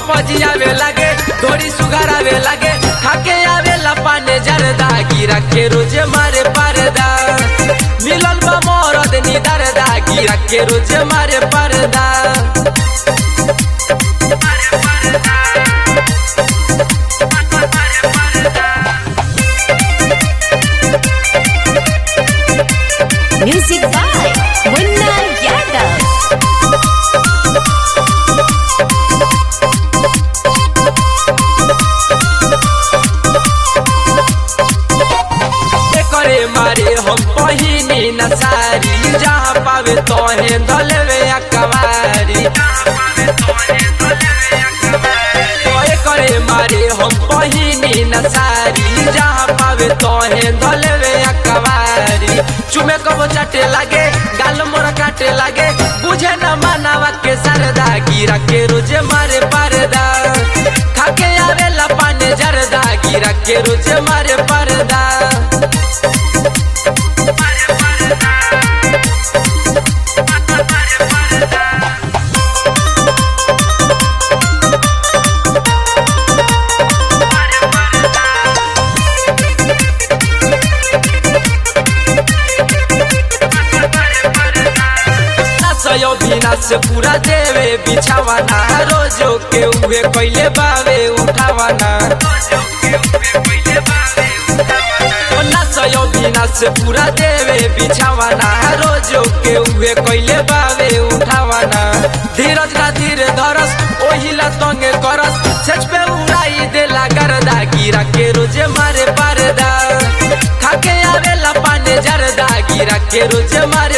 पजी आवे लागे थोड़ी सुगर आवे लागे खाके आवे ला पाने जरदा गिरा के रोजे मारे परदा मिलल बा मरद नी दरदा गिरा के रोजे मारे परदा Music by Munna Yadav. करे मारे हम पहिनी न सारी जहाँ पावे तोहे धलवे अकवारी तोहे करे मारे हम पहिनी न सारी जहाँ पावे तोहे धलवे अकवारी चुमे कबो चाटे लागे गाल मोर काटे लागे बुझे न मानवा के सरदा गिरा के रोजे मारे परदा खाके आवेला पाने जरदा गिरा के रोजे मारे परदा सयो बिना से पूरा देवे बिछावाना रोजो के उहे कैले बावे उठावाना ना सयो बिना से पूरा देवे बिछावाना रोजो के उहे कैले बावे उठावाना धीरज ना धीरे धरस ओहिला तंगे करस सच पे उड़ाई देला गरदा गिरा के रोजे मारे परदा खाके आवेला पाने जरदा गिरा के रोजे मारे